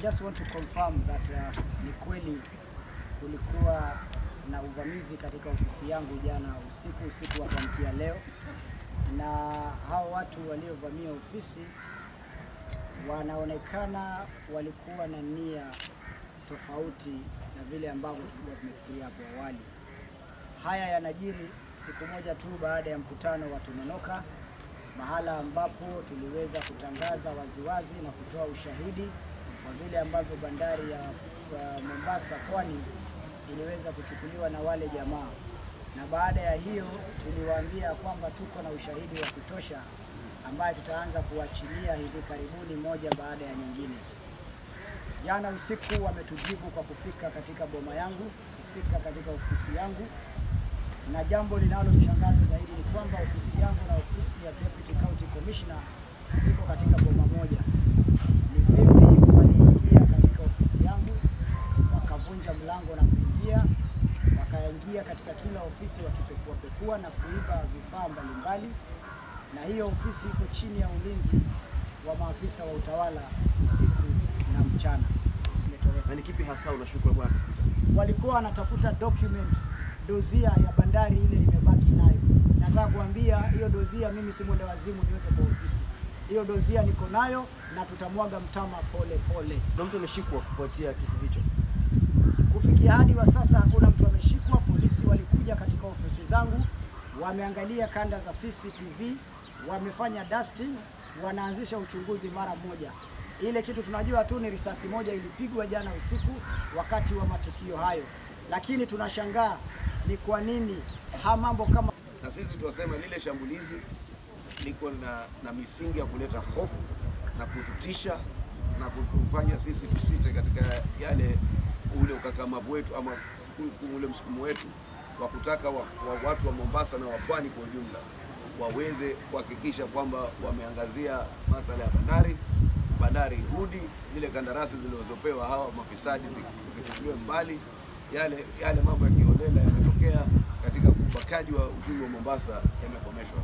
just want to confirm that uh, ni kweli kulikuwa na uvamizi katika ofisi yangu jana usiku, usiku wa kuamkia leo, na hao watu waliovamia ofisi wanaonekana walikuwa na nia tofauti na vile ambavyo tulikuwa tumefikiria hapo awali. Haya yanajiri siku moja tu baada ya mkutano wa Tumenoka, mahala ambapo tuliweza kutangaza waziwazi na kutoa ushahidi wa vile ambavyo bandari ya ya Mombasa pwani iliweza kuchukuliwa na wale jamaa, na baada ya hiyo tuliwaambia kwamba tuko na ushahidi wa kutosha ambaye tutaanza kuachilia hivi karibuni, moja baada ya nyingine. Jana usiku wametujibu kwa kufika katika boma yangu, kufika katika ofisi yangu, na jambo linalomshangaza zaidi ni kwamba ofisi yangu na ofisi ya Deputy County Commissioner ziko katika boma moja. Ni vipi waliingia katika ofisi yangu wakavunja mlango na kuingia, wakaingia katika kila ofisi wakipekua pekua na kuiba vifaa mbalimbali, na hiyo ofisi iko chini ya ulinzi wa maafisa wa utawala usiku na mchana. Imetoweka Na ni kipi hasa unashuku bwana? walikuwa wanatafuta document dozia ya bandari ile nimebaki nayo. Nataka kuambia hiyo dozia, mimi si mwenda wazimu niweke kwa ofisi. Hiyo dozia niko nayo na tutamwaga mtama pole pole. Na mtu ameshikwa kufuatia kisa hicho. Kufikia hadi wa sasa hakuna mtu ameshikwa. Polisi walikuja katika ofisi zangu, wameangalia kanda za CCTV, wamefanya dusting, wanaanzisha uchunguzi mara moja. Ile kitu tunajua tu ni risasi moja ilipigwa jana usiku wakati wa matukio hayo, lakini tunashangaa ni kwa nini ha mambo kama na sisi tuwasema lile shambulizi liko na, na misingi ya kuleta hofu na kututisha na kutufanya sisi tusite katika yale ule ukakamavu wetu ama u- ule msukumo wetu wa kutaka wa, wa watu wa Mombasa na wa pwani kwa ujumla waweze kuhakikisha kwamba wameangazia masala ya bandari, bandari irudi, zile kandarasi zilizopewa hawa mafisadi zi- zifutiliwe mbali, yale yale mambo ya kiholela yametokea katika ubakaji wa uchumi wa Mombasa yamekomeshwa.